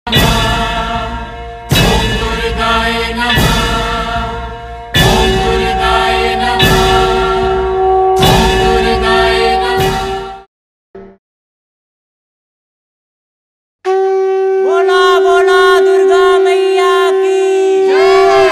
बोला बोला दुर्गा मैया की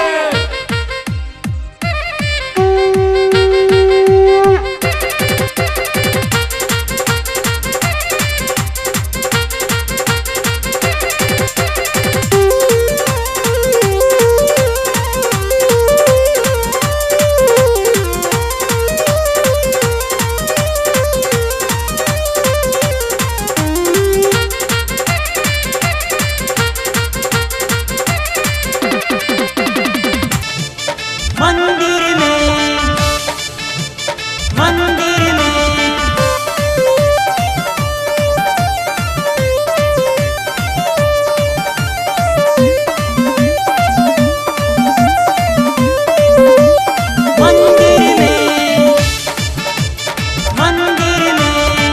मंदिर में मंदिर में मंदिर में मंदिर में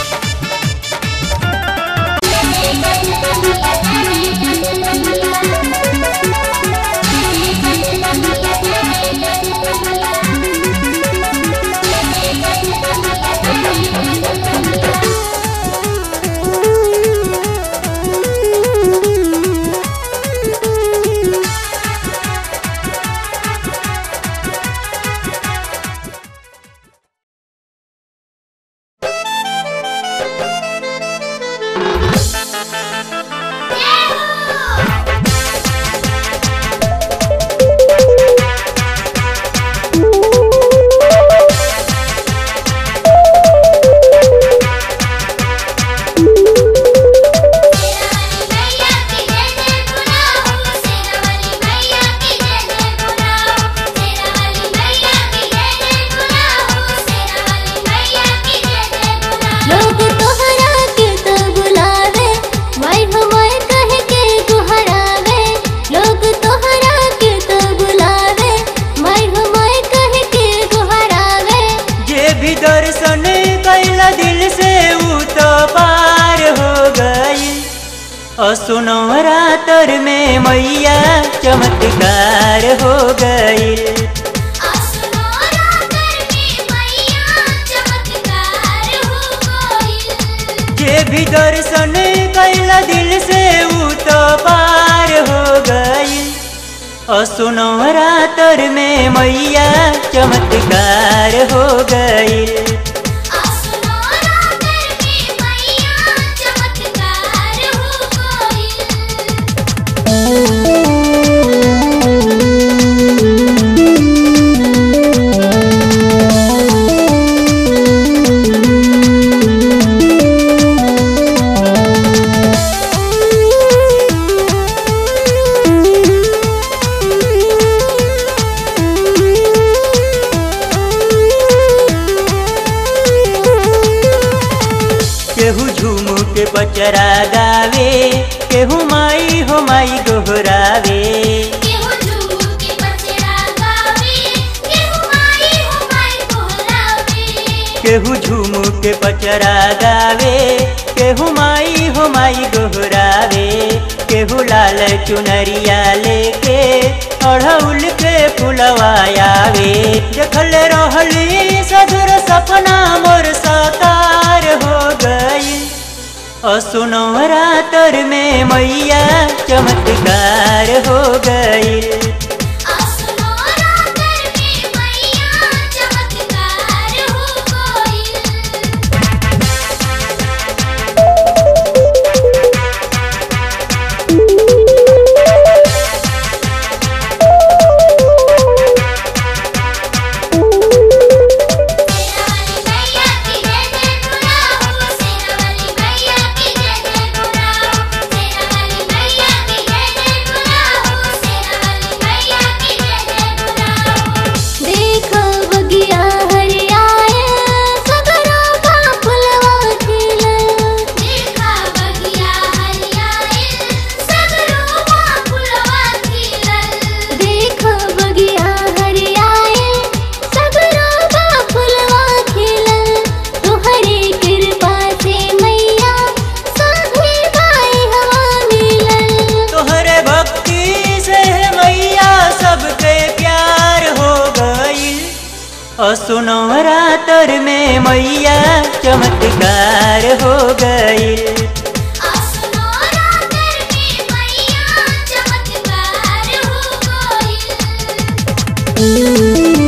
मैया की जय जय बुलाओ शेरा वाली मैया की जय जय बुलाओ शेरा वाली मैया की जय जय बुलाओ शेरा वाली मैया की जय जय बुलाओ लोग तोहरा के तो बुलावे माय हमाय कह के गुहरावे लोग तोहरा के तो बुलावे माय हमाय कह के गुहरावे जे भी दर्शन कैला दिल से ऊ तो पार हो गई असुनौरा तर में मैया चमत्कार हो गई आसुनोरा कर में मैया चमत्कार हो गइल जे भी दर्शन कैला दिल से ऊ तो पार हो गई असुनौरा तर में मैया चमत्कार हो गई आसुनोरा कर में मैया चमत्कार हो गइल केहू झूम के बचरा गावे केहू माई हो माई गोहरावे केहू झूम के बचड़ा गावे केहू माई हो माई कोहरावे केहू झूम के बचरा गावे केहू माई हो माई गोहरावे केहू लाल चुनरिया लेके अढ़ौल के फुलवायावे देखल रहली सधुर सपना मोर साकार हो गई असुनौरा तर में मैया चमत्कार हो गई आसुनोरा कर में मैया चमत्कार हो गइल शेरा वाली मैया की जय जय बुलाओ शेरा वाली मैया की जय जय बुलाओ शेरा वाली मैया की जय जय बुलाओ शेरा वाली असुनौरा तर में मैया चमत्कार हो गईल आसनो रातर में मैया चमत्कार हो गइल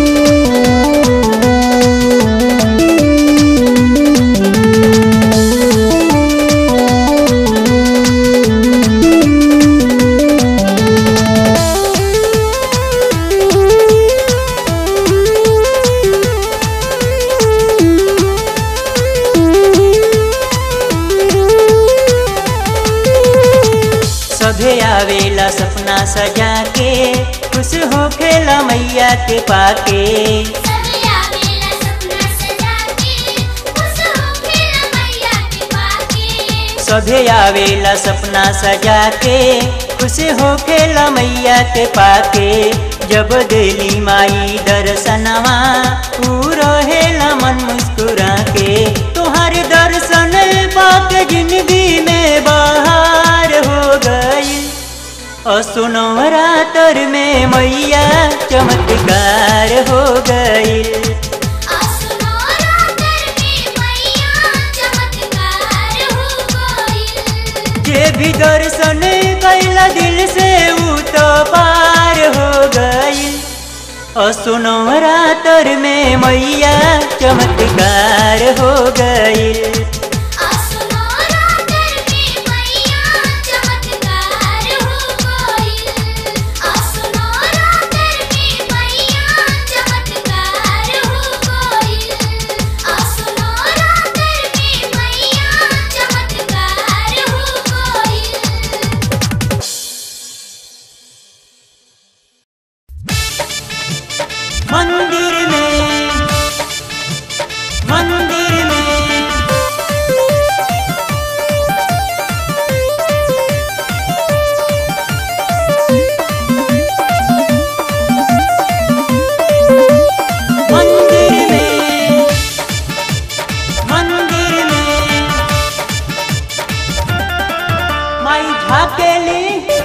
सभे आवेला सपना सजा के खुश हो खेला मैया के पाके सभी आवेला सपना सजा के खुश हो खेला मैया के पाके सभे आवेला सपना सजा के खुश हो खेला मैया के पाके जब दिली माई दर्शनवा पूरा हेला मन मुस्कुरा के तुहार दर्शन पाक जिंदगी में बाहर हो गई असुनौरा तर में मैया चमत्कार हो गई आसनो रातर में मैया चमत्कार हो गइल जे भी दर्शन कैला दिल से ऊ तो पार हो गई असुनौरा तर में मैया चमत्कार हो गई आसनो रातर में मैया चमत्कार हो गइल आसनो रातर में मैया चमत्कार हो गइल आसनो रातर में मैया चमत्कार हो गइल मंदिर में मंदिर में मंदिर में मंदिर में माई झाकेली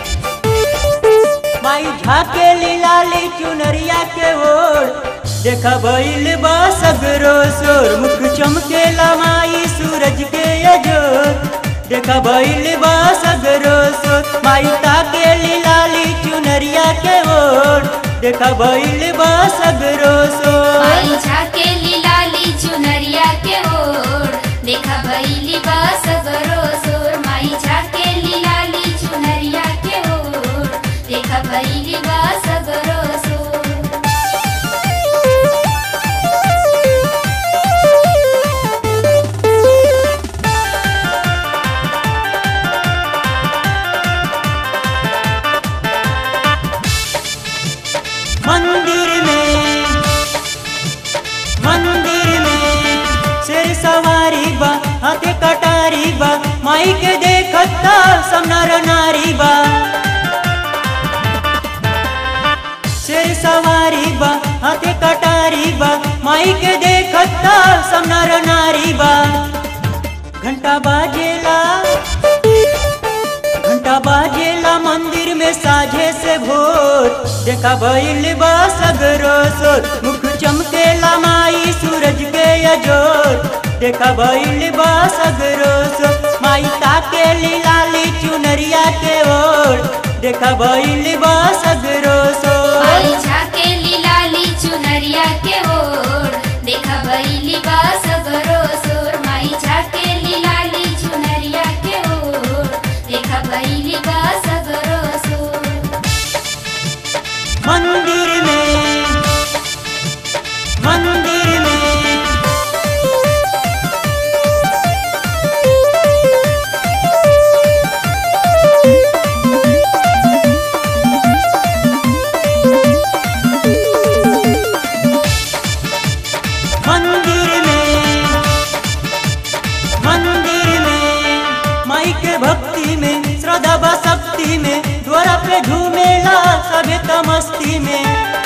माई झाकेली लाली चुनरिया के ओर देखा भइल बा सगरो सोर मुख चमकेला माई सूरज के अजोर देखा भइल बा सगरो सोर माई ताकेली लाली चुनरिया के ओर देखा भइल बा सगरो सोर माई झाके लाली चुनरिया के ओर देखा भइली बस गरो सोर माई झाके लाली चुनरिया के ओर देखा भइली बस गरो सोर मंदिर में मंदिर में शेर सवारी बा हाथे कटारी बा माई के देखता सब नर नारी बा शेर सवारी बा हाथे कटारी बा माई के देखता सब नर नारी बा घंटा बाजेला घंटा बाजेला मंदिर में साझे से भोर देखा भइल बा सगरो सोर मुख चमकेला माई सूरज के अजोर देखा भइल बा सगरो सोर माई ताकेली लाली चुनरिया के ओर देखा भइल बा सगरो सोर माई झाके लाली चुनरिया के ओर देखा भइली बस गरो सोर माई झाके लाली चुनरिया के ओर देखा भइली बस गरो सोर मंदिर में मंदिर में मंदिर में मंदिर में माई के भक्ति में श्रद्धा व शक्ति में द्वारा पे झूमेला सभे मस्ती में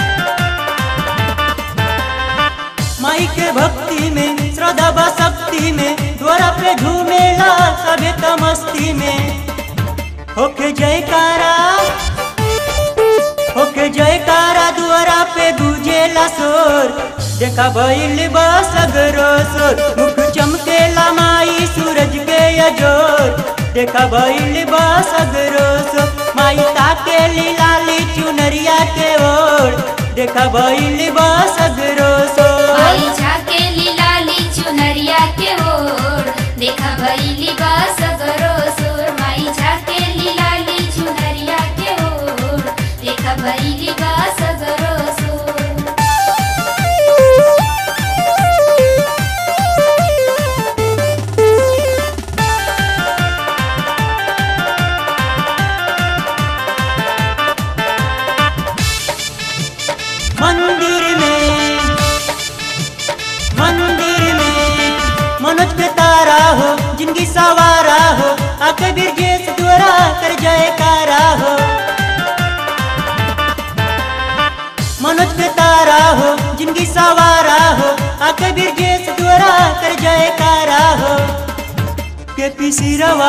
माई के भक्ति में श्रद्धा व शक्ति में द्वारा पे झूमेला सभे मस्ती में होके जयकारा होके जयकारा द्वारा पे गुजेला शोर देखा भइल बा सगरो सोर मुख चमके माई सूरज के अजोर देखा भइल बा सगरो सोर माई ताके लाली चुनरिया के ओर देखा भइल बा सगरो सोर माई झाके लाली चुनरिया के ओर देखा भइली बा सगरो सोर माई झाके लाली चुनरिया के ओर देखा भइली बा सगरो सोर मंदिर में मंदिर में मनोज के तारा हो जिंदगी सवारा हो आके बिरजेश द्वारा कर जयकारा हो मनोज के तारा हो जिंदगी सवारा हो आके बिरजेश द्वारा कर जयकारा हो के पी सिरवा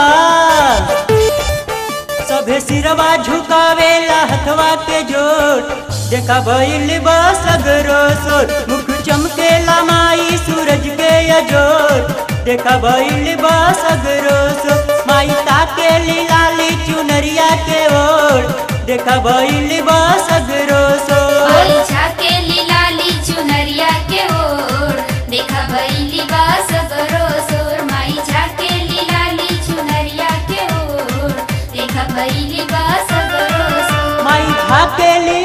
सभे सिरवा झुकावेला हथवा के जोर देखा भइल बा सगरो सोर मुख चमकेला माई सूरज के अजोर देखा भइल बा सगरो सोर माई ताके लाली चुनरिया के ओर देखा भइल बा सगरो सोर माई झाके लाली चुनरिया के ओर देखा भइली बा सगरो सोर माई झाके लाली चुनरिया के ओर देखा भइली बा सगरो सोर माई झाकेली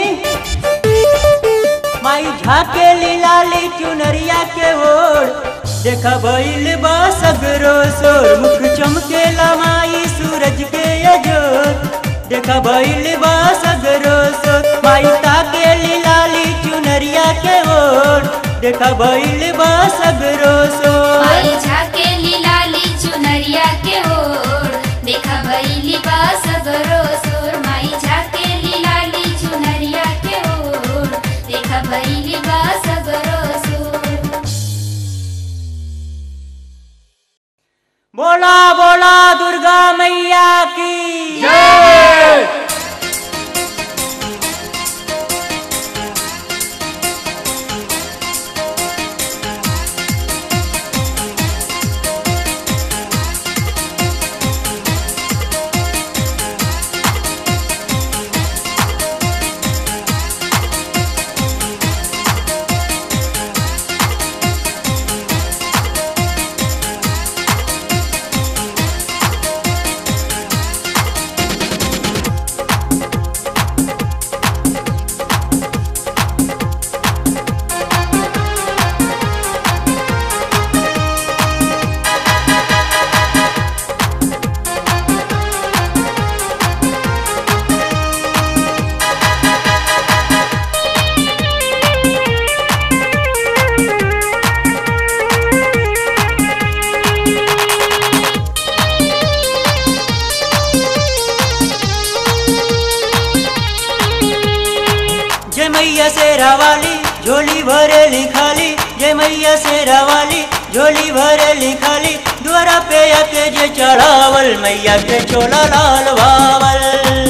माई झाकेली लाली चुनरिया के ओर देखा भइल बा सगरो सोर मुख चमकेला माई सूरज के अजोर देखा भइल बा सगरो सोर माई ताकेली लाली चुनरिया के ओर देखा भइल बा सगरो सोर माई झाके लाली चुनरिया के ओर देखा भइली बा सगरो सोर माई झाके लाली चुनरिया के ओर देखा भइली बा सगरो सोर बोला बोला दुर्गा मैया की जय मैया शेरा वाली झोली भरे लिखाली जय मैया शेरा वाली झोली भरे लिखाली द्वारा पे आके जे चढ़ावल मैया के चोला लाल बावल